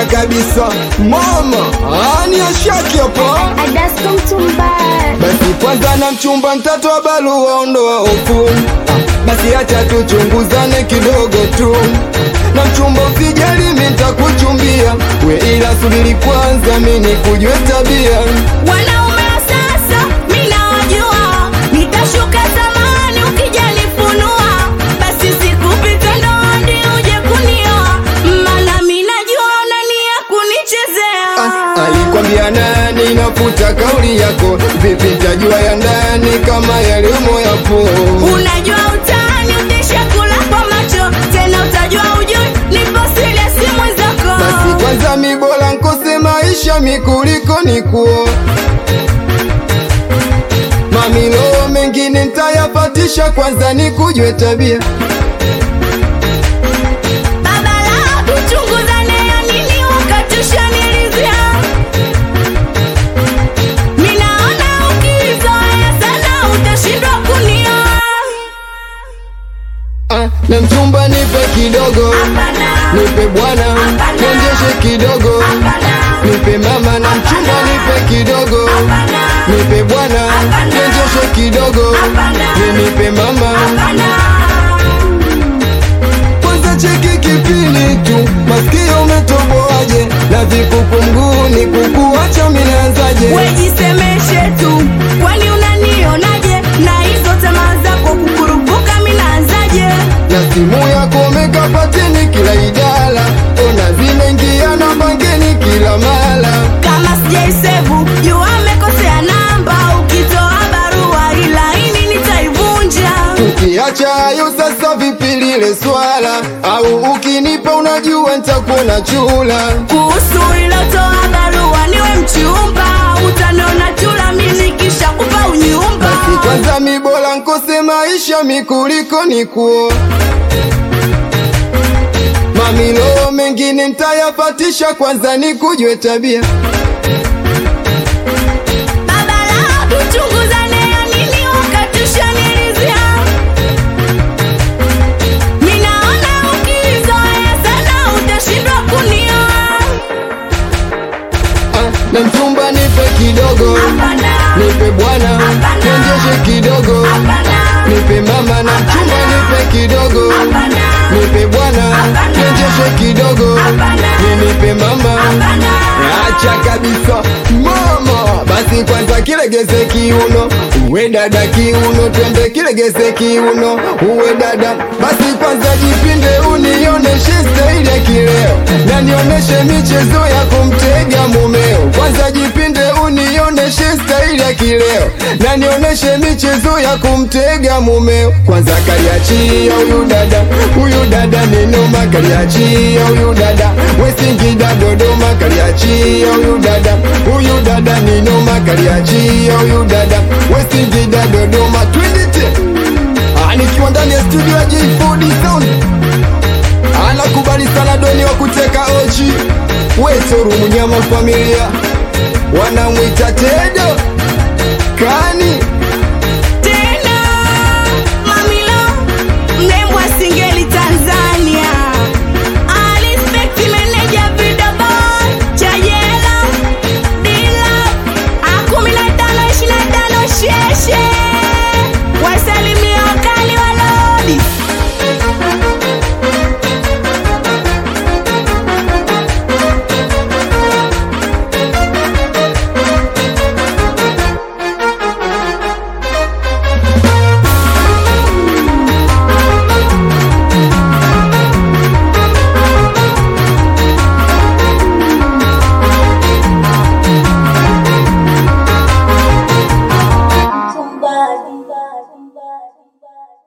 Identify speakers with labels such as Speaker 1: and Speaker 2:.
Speaker 1: kabisa mama ani ashaki hapo
Speaker 2: Adasko mtumbaya
Speaker 1: basi kwanza na mchumba mtatoa barua ondoa hofu basi acha tuchunguzane kidogo tu na mchumba usijali mi ntakuchumbia we ila subiri kwanza mi nikujue tabia
Speaker 3: Wanaume wa sasa mi nawajua, nitashuka zamani ukijanifunua, basi sikupita ndoandi uje kunioa, maana mi najua unania kunichezea.
Speaker 1: Ah, alikwambia nani nafuta kauli yako vipi tajua ya ndani kama yalimo yapo
Speaker 3: Unajua utani utishakula kwa macho, tena utajua ujui nipo serious mwenzako.
Speaker 1: basi kwanza mi bora nkose maisha mi kuliko nikuo mamilo mengine ntayapatisha kwanza nikujue tabia
Speaker 3: Baba la kuchunguzane ya nini ukatushanilizia Minaona ukizoea sana utashindwa kunioa
Speaker 1: ah, na mchumba nipe kidogo
Speaker 3: Hapana,
Speaker 1: nipe bwana
Speaker 3: Hapana.
Speaker 1: niendeshe kidogo
Speaker 3: hapana,
Speaker 1: nipe mama na mchumba nipe kidogo
Speaker 3: hapana,
Speaker 1: nipe bwana
Speaker 3: Hapana.
Speaker 1: niendeshe kidogo
Speaker 3: Hapana.
Speaker 1: ni nipe mama
Speaker 3: hapana
Speaker 1: kwanza cheki kipini tu masikio umetoboaje na vikuku mguuni kukuacha minaanzaje
Speaker 3: Wejisemeshe tu, kwani unanionaje? Na hizo tamaa zako kukurupuka minaanzaje?
Speaker 1: na simu yako umekapateni kila idara ona zinaingia na bangeni kila mara
Speaker 3: Kama sijaisevu jua amekosea namba, ukitoa barua ila ini nitaivunja.
Speaker 1: ukiacha hayo sasa vipi lile swala au ukinipa unajua nitakuona chula
Speaker 3: Kuhusu ilotoa barua niwe mchumba, utaniona chula mimi kisha kupa unyumba.
Speaker 1: basi kwanza mi bora nkose maisha mi kuliko nikuo mamilo mengine ntayapatisha kwanza nikujue tabia
Speaker 3: Baba la kuchunguzane ya nini ukatushanilizia Minaona ukizoea sana utashindwa kunioa
Speaker 1: ah, na mchumba nipe kidogo
Speaker 3: Hapana,
Speaker 1: nipe bwana
Speaker 3: Hapana.
Speaker 1: niendeshe kidogo
Speaker 3: hapana,
Speaker 1: nipe mama na mchumba nipe kidogo
Speaker 3: hapana,
Speaker 1: nipe bwana
Speaker 3: Hapana.
Speaker 1: niendeshe kidogo
Speaker 3: Hapana.
Speaker 1: ni nipe mama
Speaker 3: hapana.
Speaker 1: acha kabisa mama basi kwanza kilegeze kiuno uwe dada kiuno twende kilegeze kiuno uwe dada basi kwanza jipinde unioneshe staili ya kileo na nioneshe michezo ya kumtega mumeo kwanza jipinde unioneshe staili ya kileo na nioneshe michezo ya kumtega mumeo kwanza kaliachia huyu dada huyu dada ni noma kaliachia huyu dada wesingida dodoma kaliachia huyu dada huyu dada ni noma kaliachia huyu dada wesingida dodoma twendete Ah, nikiwa ndani ya studio ya J4D Sound anakubali sana doni wa kuteka oji wetoru mnyama familia wanamwita tedo